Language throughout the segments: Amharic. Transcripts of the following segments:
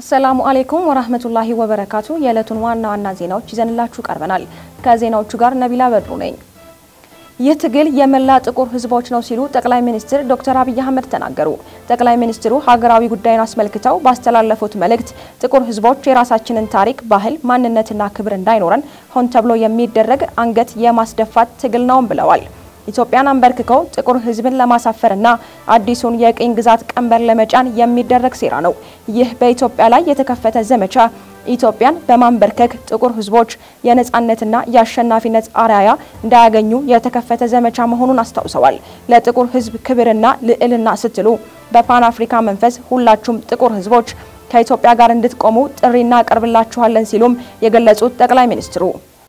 አሰላሙ አሌይኩም ወራህመቱላሂ ወበረካቱ። የዕለቱን ዋና ዋና ዜናዎች ይዘንላችሁ ቀርበናል። ከዜናዎቹ ጋር ነቢላ በድሩ ነኝ። ይህ ትግል የመላ ጥቁር ሕዝቦች ነው ሲሉ ጠቅላይ ሚኒስትር ዶክተር አብይ አህመድ ተናገሩ። ጠቅላይ ሚኒስትሩ ሀገራዊ ጉዳይን አስመልክተው ባስተላለፉት መልእክት ጥቁር ሕዝቦች የራሳችንን ታሪክ፣ ባህል፣ ማንነትና ክብር እንዳይኖረን ሆን ተብሎ የሚደረግ አንገት የማስደፋት ትግል ነውም ብለዋል። ኢትዮጵያን አንበርክከው ጥቁር ህዝብን ለማሳፈርና አዲሱን የቅኝ ግዛት ቀንበር ለመጫን የሚደረግ ሴራ ነው። ይህ በኢትዮጵያ ላይ የተከፈተ ዘመቻ ኢትዮጵያን በማንበርከክ ጥቁር ህዝቦች የነጻነትና የአሸናፊነት አርአያ እንዳያገኙ የተከፈተ ዘመቻ መሆኑን አስታውሰዋል። ለጥቁር ህዝብ ክብርና ልዕልና ስትሉ በፓን አፍሪካ መንፈስ ሁላችሁም ጥቁር ህዝቦች ከኢትዮጵያ ጋር እንድትቆሙ ጥሪ እናቀርብላችኋለን ሲሉም የገለጹት ጠቅላይ ሚኒስትሩ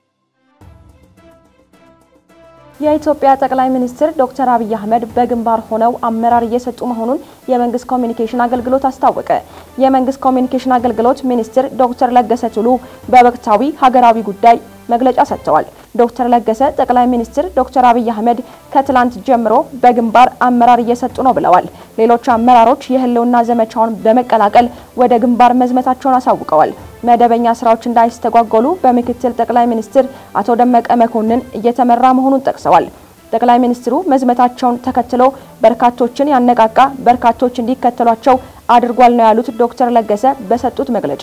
የኢትዮጵያ ጠቅላይ ሚኒስትር ዶክተር አብይ አህመድ በግንባር ሆነው አመራር እየሰጡ መሆኑን የመንግስት ኮሚኒኬሽን አገልግሎት አስታወቀ። የመንግስት ኮሚኒኬሽን አገልግሎት ሚኒስትር ዶክተር ለገሰ ቱሉ በወቅታዊ ሀገራዊ ጉዳይ መግለጫ ሰጥተዋል። ዶክተር ለገሰ ጠቅላይ ሚኒስትር ዶክተር አብይ አህመድ ከትላንት ጀምሮ በግንባር አመራር እየሰጡ ነው ብለዋል። ሌሎች አመራሮች የህልውና ዘመቻውን በመቀላቀል ወደ ግንባር መዝመታቸውን አሳውቀዋል። መደበኛ ስራዎች እንዳይስተጓጎሉ በምክትል ጠቅላይ ሚኒስትር አቶ ደመቀ መኮንን እየተመራ መሆኑን ጠቅሰዋል። ጠቅላይ ሚኒስትሩ መዝመታቸውን ተከትሎ በርካቶችን ያነቃቃ፣ በርካቶች እንዲከተሏቸው አድርጓል ነው ያሉት ዶክተር ለገሰ በሰጡት መግለጫ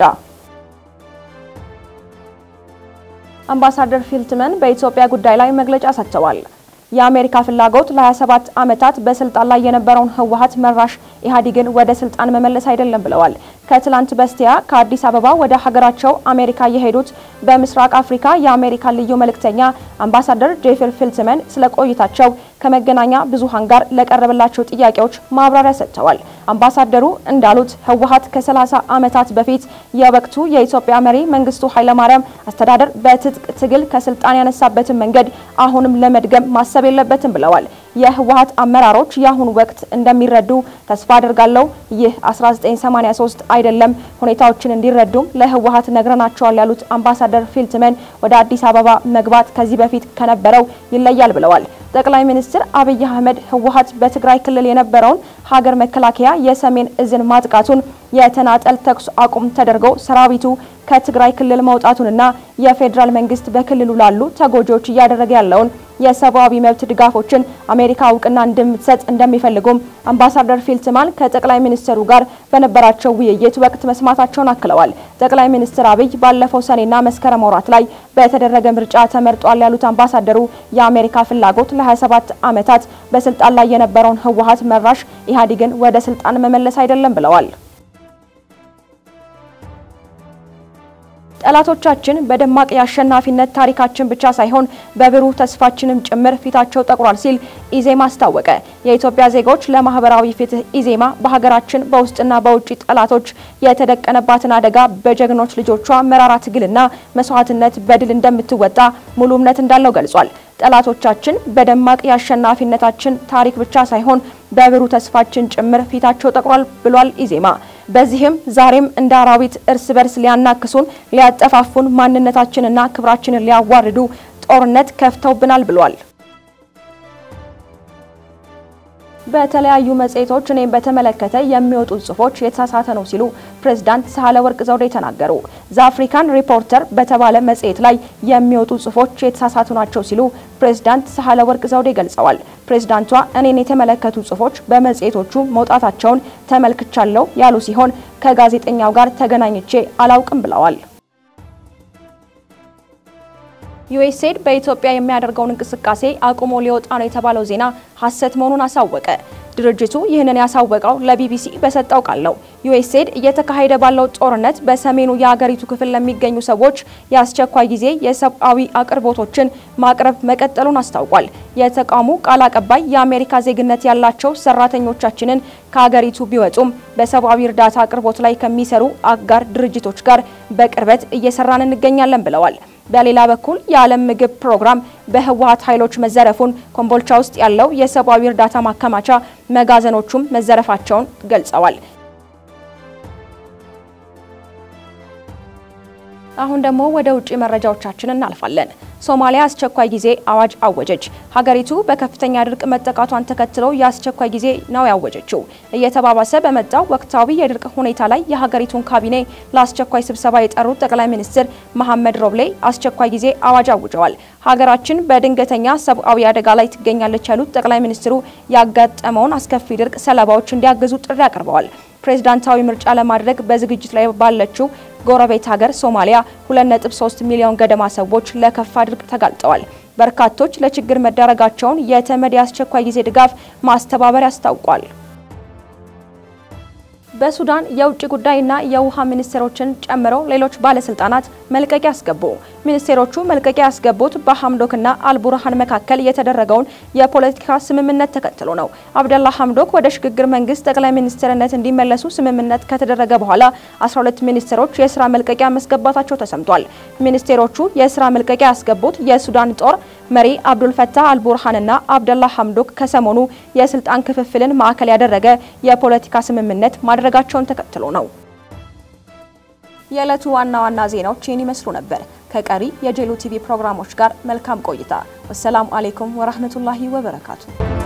አምባሳደር ፊልትመን በኢትዮጵያ ጉዳይ ላይ መግለጫ ሰጥተዋል። የአሜሪካ ፍላጎት ለ27 ዓመታት በስልጣን ላይ የነበረውን ህወሀት መራሽ ኢህአዴግን ወደ ስልጣን መመለስ አይደለም ብለዋል። ከትላንት በስቲያ ከአዲስ አበባ ወደ ሀገራቸው አሜሪካ የሄዱት በምስራቅ አፍሪካ የአሜሪካ ልዩ መልእክተኛ አምባሳደር ጄፍሪ ፊልትመን ስለ ቆይታቸው ከመገናኛ ብዙሃን ጋር ለቀረበላቸው ጥያቄዎች ማብራሪያ ሰጥተዋል። አምባሳደሩ እንዳሉት ህወሀት ከ30 ዓመታት በፊት የወቅቱ የኢትዮጵያ መሪ መንግስቱ ኃይለማርያም አስተዳደር በትጥቅ ትግል ከስልጣን ያነሳበትን መንገድ አሁንም ለመድገም ማሰብ የለበትም ብለዋል። የህወሀት አመራሮች የአሁኑ ወቅት እንደሚረዱ ተስፋ አድርጋለሁ። ይህ 1983 አይደለም፣ ሁኔታዎችን እንዲረዱም ለህወሀት ነግረናቸዋል ያሉት አምባሳደር ፊልትመን ወደ አዲስ አበባ መግባት ከዚህ በፊት ከነበረው ይለያል ብለዋል። ጠቅላይ ሚኒስትር አብይ አህመድ ህወሀት በትግራይ ክልል የነበረውን ሀገር መከላከያ የሰሜን እዝን ማጥቃቱን የተናጠል ተኩስ አቁም ተደርጎ ሰራዊቱ ከትግራይ ክልል መውጣቱንና የፌዴራል መንግስት በክልሉ ላሉ ተጎጂዎች እያደረገ ያለውን የሰብአዊ መብት ድጋፎችን አሜሪካ እውቅና እንደምትሰጥ እንደሚፈልጉም አምባሳደር ፊልትማን ከጠቅላይ ሚኒስትሩ ጋር በነበራቸው ውይይት ወቅት መስማታቸውን አክለዋል። ጠቅላይ ሚኒስትር አብይ ባለፈው ሰኔና መስከረም ወራት ላይ በተደረገ ምርጫ ተመርጧል ያሉት አምባሳደሩ የአሜሪካ ፍላጎት ለ27 ዓመታት በስልጣን ላይ የነበረውን ህወሀት መራሽ ኢህአዴግን ወደ ስልጣን መመለስ አይደለም ብለዋል። ጠላቶቻችን በደማቅ የአሸናፊነት ታሪካችን ብቻ ሳይሆን በብሩህ ተስፋችንም ጭምር ፊታቸው ጠቁሯል ሲል ኢዜማ አስታወቀ። የኢትዮጵያ ዜጎች ለማህበራዊ ፍትህ ኢዜማ በሀገራችን በውስጥና በውጭ ጠላቶች የተደቀነባትን አደጋ በጀግኖች ልጆቿ መራራ ትግልና መስዋዕትነት በድል እንደምትወጣ ሙሉ እምነት እንዳለው ገልጿል። ጠላቶቻችን በደማቅ የአሸናፊነታችን ታሪክ ብቻ ሳይሆን በብሩህ ተስፋችን ጭምር ፊታቸው ጠቁሯል ብሏል ኢዜማ። በዚህም ዛሬም እንደ አራዊት እርስ በርስ ሊያናክሱን፣ ሊያጠፋፉን፣ ማንነታችንና ክብራችንን ሊያዋርዱ ጦርነት ከፍተውብናል ብሏል። በተለያዩ መጽሔቶች እኔም በተመለከተ የሚወጡ ጽሁፎች የተሳሳተ ነው ሲሉ ፕሬዝዳንት ሳህለወርቅ ዘውዴ ተናገሩ። ዘአፍሪካን ሪፖርተር በተባለ መጽሔት ላይ የሚወጡ ጽሁፎች የተሳሳቱ ናቸው ሲሉ ፕሬዝዳንት ሳህለወርቅ ዘውዴ ገልጸዋል። ፕሬዝዳንቷ እኔን የተመለከቱ ጽሁፎች በመጽሔቶቹ መውጣታቸውን ተመልክቻለሁ ያሉ ሲሆን ከጋዜጠኛው ጋር ተገናኝቼ አላውቅም ብለዋል። ዩኤስኤድ በኢትዮጵያ የሚያደርገውን እንቅስቃሴ አቁሞ ሊወጣ ነው የተባለው ዜና ሐሰት መሆኑን አሳወቀ። ድርጅቱ ይህንን ያሳወቀው ለቢቢሲ በሰጠው ቃል ነው። ዩኤስኤድ እየተካሄደ ባለው ጦርነት በሰሜኑ የሀገሪቱ ክፍል ለሚገኙ ሰዎች የአስቸኳይ ጊዜ የሰብአዊ አቅርቦቶችን ማቅረብ መቀጠሉን አስታውቋል። የተቋሙ ቃል አቀባይ የአሜሪካ ዜግነት ያላቸው ሰራተኞቻችንን ከሀገሪቱ ቢወጡም በሰብአዊ እርዳታ አቅርቦት ላይ ከሚሰሩ አጋር ድርጅቶች ጋር በቅርበት እየሰራን እንገኛለን ብለዋል። በሌላ በኩል የዓለም ምግብ ፕሮግራም በህወሀት ኃይሎች መዘረፉን፣ ኮምቦልቻ ውስጥ ያለው የሰብአዊ እርዳታ ማከማቻ መጋዘኖቹም መዘረፋቸውን ገልጸዋል። አሁን ደግሞ ወደ ውጭ መረጃዎቻችን እናልፋለን። ሶማሊያ አስቸኳይ ጊዜ አዋጅ አወጀች። ሀገሪቱ በከፍተኛ ድርቅ መጠቃቷን ተከትሎ የአስቸኳይ ጊዜ ነው ያወጀችው። እየተባባሰ በመጣው ወቅታዊ የድርቅ ሁኔታ ላይ የሀገሪቱን ካቢኔ ለአስቸኳይ ስብሰባ የጠሩት ጠቅላይ ሚኒስትር መሐመድ ሮብሌ አስቸኳይ ጊዜ አዋጅ አውጀዋል። ሀገራችን በድንገተኛ ሰብአዊ አደጋ ላይ ትገኛለች ያሉት ጠቅላይ ሚኒስትሩ ያጋጠመውን አስከፊ ድርቅ ሰለባዎች እንዲያግዙ ጥሪ አቅርበዋል። ፕሬዝዳንታዊ ምርጫ ለማድረግ በዝግጅት ላይ ባለችው ጎረቤት ሀገር ሶማሊያ 2.3 ሚሊዮን ገደማ ሰዎች ለከፋ ድርቅ ተጋልጠዋል። በርካቶች ለችግር መዳረጋቸውን የተመድ የአስቸኳይ ጊዜ ድጋፍ ማስተባበር አስታውቋል። በሱዳን የውጭ ጉዳይና የውሃ ሚኒስቴሮችን ጨምሮ ሌሎች ባለስልጣናት መልቀቂያ አስገቡ። ሚኒስቴሮቹ መልቀቂያ ያስገቡት በሐምዶክና አልቡርሃን መካከል የተደረገውን የፖለቲካ ስምምነት ተከትሎ ነው። አብደላ ሐምዶክ ወደ ሽግግር መንግስት ጠቅላይ ሚኒስትርነት እንዲመለሱ ስምምነት ከተደረገ በኋላ 12 ሚኒስቴሮች የስራ መልቀቂያ መስገባታቸው ተሰምቷል። ሚኒስቴሮቹ የስራ መልቀቂያ ያስገቡት የሱዳን ጦር መሪ አብዱልፈታህ አልቡርሃንና አብደላ ሐምዶክ ከሰሞኑ የስልጣን ክፍፍልን ማዕከል ያደረገ የፖለቲካ ስምምነት ማድረጋቸውን ተከትሎ ነው። የዕለቱ ዋና ዋና ዜናዎች ይህን ይመስሉ ነበር። ከቀሪ የጄሉ ቲቪ ፕሮግራሞች ጋር መልካም ቆይታ። ወሰላሙ አሌይኩም ወራህመቱላሂ ወበረካቱ።